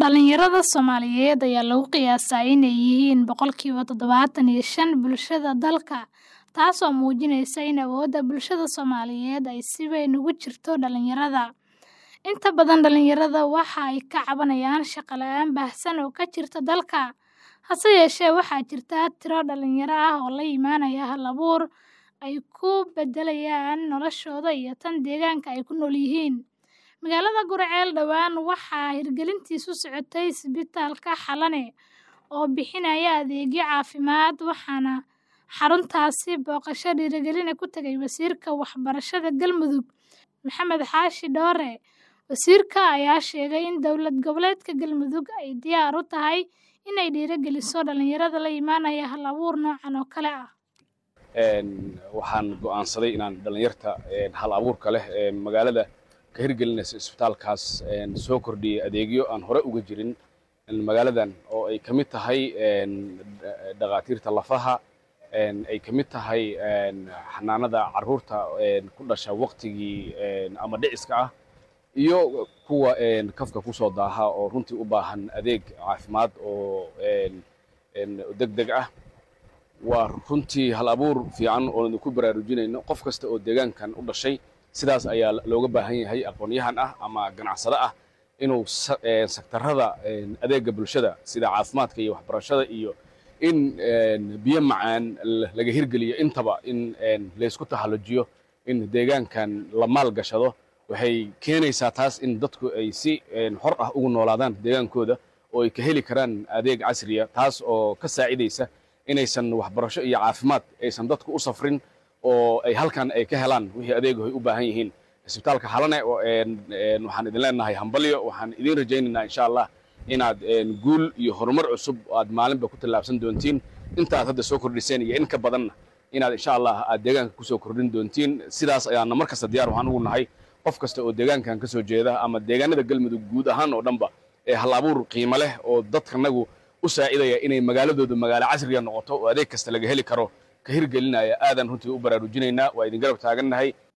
Dhalinyarada Soomaaliyeed ayaa lagu qiyaasaa inay yihiin boqolkiba tadhawatan iyo shan bulshada dalka, taasoo muujinaysa in awoodda bulshada Soomaaliyeed ay si weyn ugu jirto dhalinyarada. Inta badan dhalinyarada waxa ay ka cabanayaan shaqo la'aan baahsan oo ka jirta dalka. Hase yeeshee, waxaa jirta tiro dhalinyaro ah oo la imaanaya hal-abuur ay ku beddelayaan noloshooda iyo tan deegaanka ay ku nool yihiin. Magaalada Guriceel dhawaan waxaa hirgelintiisu socotay isbitaalka Xalane oo bixinaya adeegyo caafimaad, waxaana xaruntaasi booqasho dhiirigelin ku tagay Wasiirka Waxbarashada Galmudug Maxamed Xaashi Dhoore. Wasiirka ayaa sheegay in dowlad goboleedka Galmudug ay diyaar u tahay inay dhiirigeliso dhalinyarada la imaanaya hal-abuur noocan oo kale ah. waxaan go'aansaday inaan dhalinyarta hal-abuurka leh ee magaalada ka hirgelinaysa isbitaalkaas soo kordhiyey adeegyo aan hore uga jirin magaaladan oo ay ka mid tahay dhakhaatiirta lafaha ay ka mid tahay xanaanada carruurta ku dhasha waqtigii ama dhiciska ah iyo kuwa kafka ku soo daaha oo runtii u baahan adeeg caafimaad oo degdeg ah waa runtii hal-abuur fiican oo idinku baraarujinayno qof kasta oo deegaankan u dhashay sidaas ayaa looga baahan yahay aqoon-yahan ah ama ganacsado ah inuu sektarada adeega bulshada sida caafimaadka iyo waxbarashada iyo in biyo macaan laga hirgeliyo intaba in laysku tahallujiyo in deegaankan la maal gashado waxay keenaysaa taas in dadku ay si xor ah ugu noolaadaan deegaankooda oo ay ka heli karaan adeeg casriya taas oo ka saacidaysa inaysan waxbarasho iyo caafimaad aysan dadku u safrin oo ay halkan ay ka helaan wixii adeegaho ay u baahan yihiin isbitaalka xalane waxaan idin leenahay hambalyo waxaan idin rajaynaynaa insha allah inaad guul iyo horumar cusub aad maalinba ku tallaabsan doontiin inta aad hadda soo kordhiseen iyo in ka badanna inaad insha allah aad deegaanka kusoo kordhin doontiin sidaas ayaana mar kasta diyaar waxaan ugu nahay qof kasta oo deegaankan ka soo jeeda ama deegaanada galmudug guud ahaan oo dhanba ee hal-abuur qiimo leh oo dadkanagu u saacidaya inay magaaladoodu magaalo casriya noqoto oo adeeg kasta laga heli karo ka hirgelinaya aadan runtii u baraarujinaynaa waa idin garab taagannahay